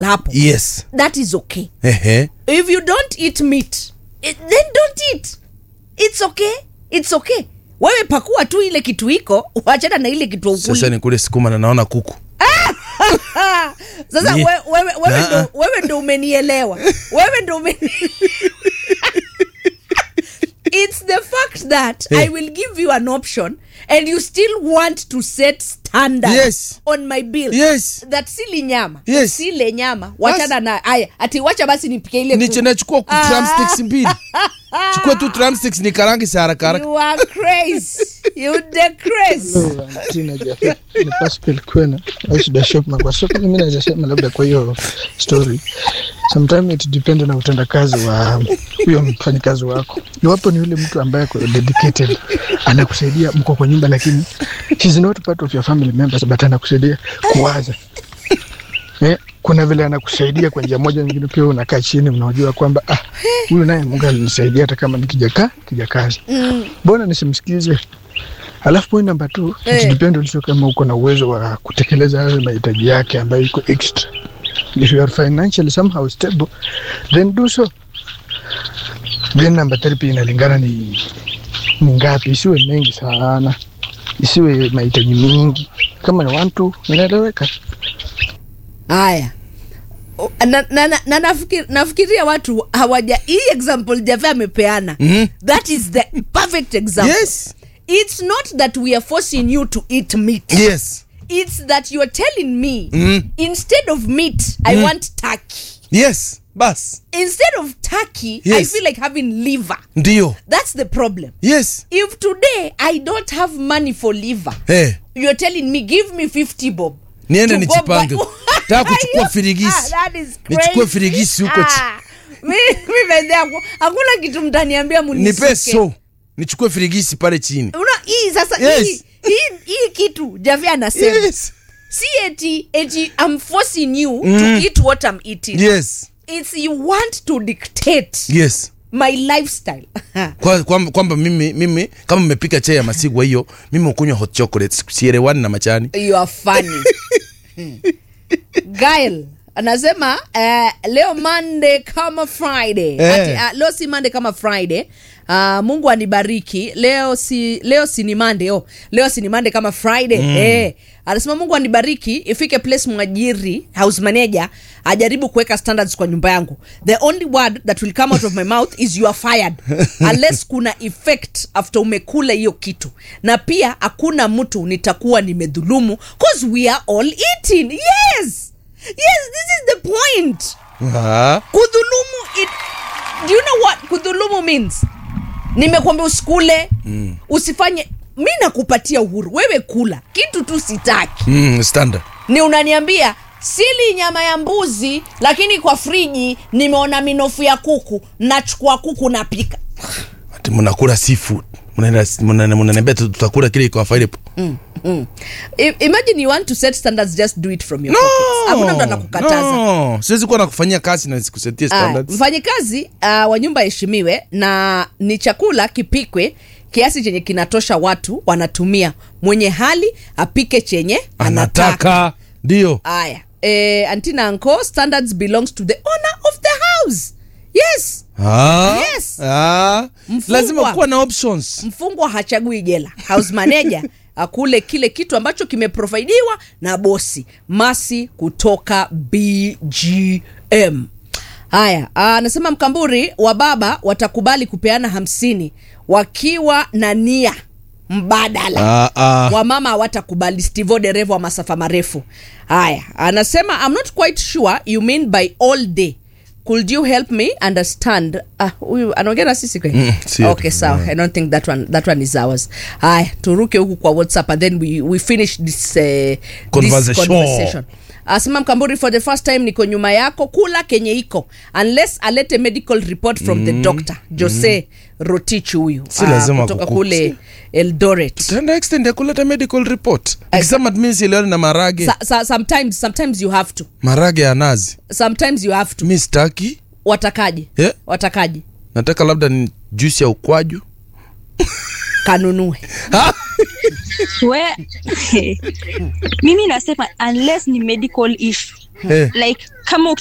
hapo yes that is okay ehe if you don't eat meat it, then don't eat it's okay it's okay wewe pakua tu ile kitu iko wachana na ile kitu sasa ukuli ni kule sukuma na naona kuku sasa Ni- we, wewe, wewe, Na- ndo, wewe ndo umenielewa wewe ndo umeni it's the fact that Eh. i will give you an option and you still want to set standard Yes. on my bill yes that sili nyama Yes. sile nyama wachana na aya ati wacha basi nipike ile niche kuku. nachukua Ah. drumsticks mbili chukua tu drumsticks ni karangi sa haraka haraka you are crazy you the crazy Hello, Tina Jafet. Ni Pascal Kwena au Shida Shopman. Kwa sababu mimi naweza sema labda kwa hiyo story sometimes it depend na utendakazi wa huyo mfanyikazi wako. Iwapo ni yule mtu ambaye ako dedicated, anakusaidia, mko kwa nyumba, lakini she's not part of your family members, but anakusaidia kuwaza eh, kuna vile anakusaidia kwa njia moja nyingine, pia wewe unakaa chini, unajua kwamba ah, huyu naye Mungu alinisaidia hata kama nikijakaa kijakazi, mbona nisimsikize? Alafu point number two, Eh. it depend also kama uko na uwezo wa kutekeleza hayo mahitaji yake ambayo iko extra. If you are financially somehow stable, then do so. Then number three pia inalingana ni ni ngapi, isiwe mengi sana, isiwe mahitaji mingi. Kama ni one two, inaeleweka. haya O- na, na, na, na nafikir, nafikiria watu hawaja hii example jave amepeana Mhm. that is the perfect example yes it's not that we are forcing you to eat meat yes it's that you are telling me Mhm. instead of meat i Mhm. want turkey yes bas instead of turkey i Yes. feel like having liver ndio that's the problem yes if today i don't have money for liver hey. you're telling me give me 50 bob niende to go nijipange buy- taka kuchukua Ah, firigisi that is nichukue crazy. firigisi huko chi- Ah, mi- mi bedhe haku- hakuna kitu mtaniambia nipe munisuke. so nichukue firigisi pale chini Una, hii sasa Yes. hii, hii, hii kitu javi anasema yes si eti eti i'm forcing you Mm. to eat what i'm eating yes it's you want to dictate yes my lifestyle Kwa- kwamba kwamba mimi mimi kama mmepika chai ya masigwa hiyo mimi ukunywa hot chocolate sielewani na machani you are funny gail anasema uh, leo monday kama friday Eh. Ati, uh, leo si monday kama friday uh, mungu anibariki leo si leo si ni monday oh, leo si ni monday kama friday mm. eh. anasema mungu anibariki ifike place mwajiri house manager ajaribu kuweka standards kwa nyumba yangu the only word that will come out of my mouth is you are fired unless kuna effect after umekula hiyo kitu na pia hakuna mtu nitakuwa nimedhulumu cause we are all eating yes yes this is the point Ah, kudhulumu it, do you know what kudhulumu means nimekuambia usikule mm. usifanye mi nakupatia uhuru wewe kula kitu tu sitaki mm, standard ni unaniambia sili nyama ya mbuzi lakini kwa friji nimeona minofu ya kuku nachukua kuku napika ati mnakula seafood Mnaenda- mnana- mnaniambia tu- tutakula kile iko available I- imagine you want to set standards just do it from your pockets hakuna mtu anakukataza no. siwezi kuwa nakufanyia kazi na sikusetie Aya, standards mfanyikazi uh, wa nyumba aheshimiwe na ni chakula kipikwe kiasi chenye kinatosha watu wanatumia mwenye hali apike chenye anataka anataka ndio aya e, antina anko standards belongs to the owner of the house yes ah, Yes. ah. Mfungwa. lazima kuwa na options mfungwa hachagui jela house manager akule kile kitu ambacho kimeprovidiwa na bosi masi kutoka bgm haya anasema mkamburi wa baba watakubali kupeana hamsini wakiwa na nia mbadala ah, ah. wamama hawatakubali stivo dereva wa masafa marefu haya anasema i'm not quite sure you mean by all day could you help me understand Ah, huyu anaongea na sisi kweli Mm, si okay yetu. sawa i don't think that one, that one is ours haya turuke huku kwa whatsapp and then we, we finish this, uh, Conversation. this conversation asema mkamburi for the first time niko nyuma yako kula kenye iko unless alete medical report from the doctor jose rotich huyu Si ah, lazima kutoka kuku- kule eldoret tutaenda extend ya kuleta medical report ikisema mi sieleani na marage Sa, sa, sometimes sometimes you have to marage ya nazi sometimes you have to mi sitaki watakaje Yeah. watakaje nataka labda ni juisi ya ukwaju kanunue we mimi nasema unless ni medical issue Eh. like kama